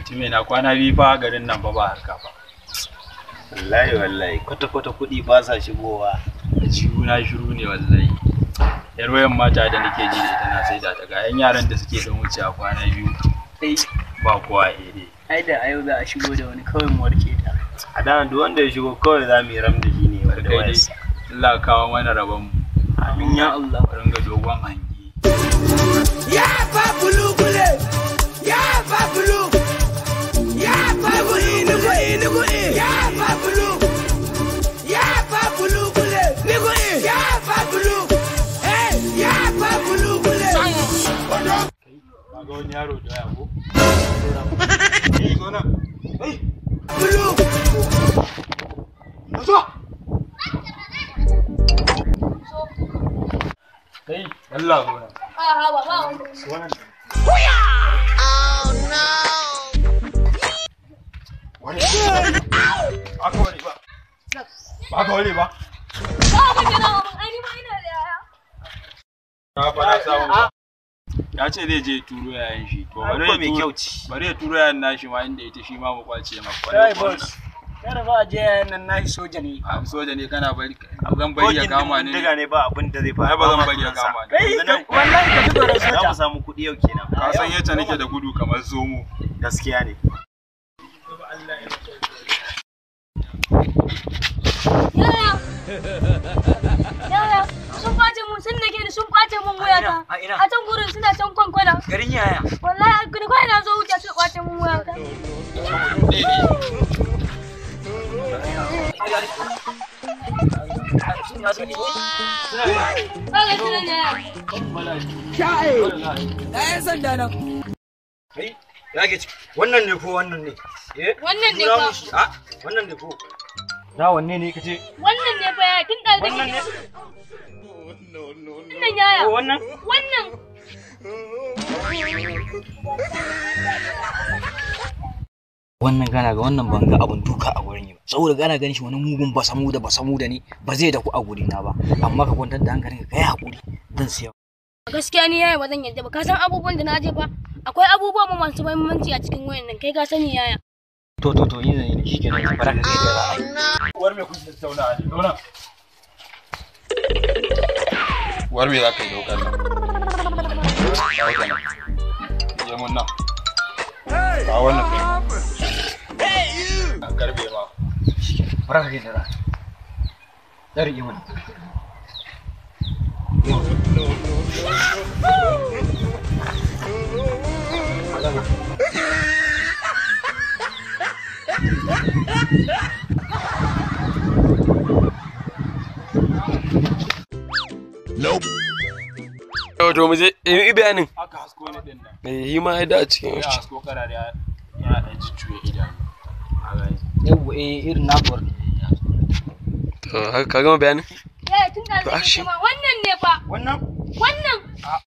Time na kwana biyu fa garin nan ba ba harka ba. wallahi wallahi kwata kwata kuɗi ba sa shigowa Jihu na shiru ne wallahi. Yar wayan mata da nake ji da ita na sai da ta ga yan yaran da suke don wuce a kwana biyu. Ba kowa ere. ai da a yau za a shigo da wani kawai mu warke ta a da duk wanda ya shigo kawai za mu yi ram da shi ne wanda Kai dai wayarsa Allah ka kawo mana rabon mu. amin ya Allah Ringa dogon hangi. Ya babulu bule. Ya babulu. Ya babulu nugu i nugu i. Ya babulu. Ya babulu bule. Nugu i. Ya babulu. Hey, ya babulu bule. Ka ga wani yaro da ya ko? Eh zo nan. Bulu. Kai Allah zo nan. A'a ba ba wanda. Ba ka wani ba. Ba ka wani ba. Ba abin da na abin ai ni ma ina da yaya. Ka fara samun ba. Ya ce zai je turo yayan shi. To bari ko ya mai turo- kyau ce Bari ya turo yayan nashi ma inda ita shi ma mu kwace ma. kai boss kada ba a je yayin nan nashi soja ne A soja ne kana bari zan bari ya Kogin kama ni. bindiga ne ba abin da zai faru Ai ba zan bari ya kama ni. kai Yanzu nan- wallahi ka fito da za mu soja samu kuɗi yau kenan Ka san yadda nake da gudu kamar zomo. gaskiya ne Yaya. Yaya. Sun kwace mun sun nake ni sun kwace mun wayata. A ina? A can gurin suna can kwankwana. garin yaya Wallahi a gani kawai na zo wuce suka kwace mun wayata. Ba ga shi nan yaya. Na yan sanda nan. ya ke ci wannan ne ko wannan ne eh Wannan ne Nuna fa. mun shi. a wannan ne ko na wanne ne kace Wannan ne fa yaya tun da wannan ne Wannan yaya. ko wannan Wannan. wannan gana ga wannan ban ga abun duka a gurin yi ba saboda gana ganin shi wani mugun basamu da basamu da ne ba zai da ku a guri na ba amma ka kwantar da hankalin ka kai hakuri zan siya Gaskiya ni yaya ba zan yadda ba. Ka san abubuwan da na je fa. Akwai abubuwa ma masu muhimmanci a cikin wayan nan. Kai ka sani yaya. to to to yin zan yi shi kenan bara ka kai da ra'ayi War me kuke tattauna ne? Zo nan. War me za ka yi daukar nan? Kawo ta nan. Je mun nan. Kawo wannan kai. An karbe ma. bara ka kai da ra'ayi dari yi mana Yau to mu je yi bayanin. Aka hasko ni din nan. Eh, yi ma ya da a cikin Ya shi. hasko kana da yana da jujjuya idanu. A gani. yau eh irin nakuwar To, haka ka gama bayanin? Yaya tun da To, zai ashe. ma wannan ne fa. wannan Wannan.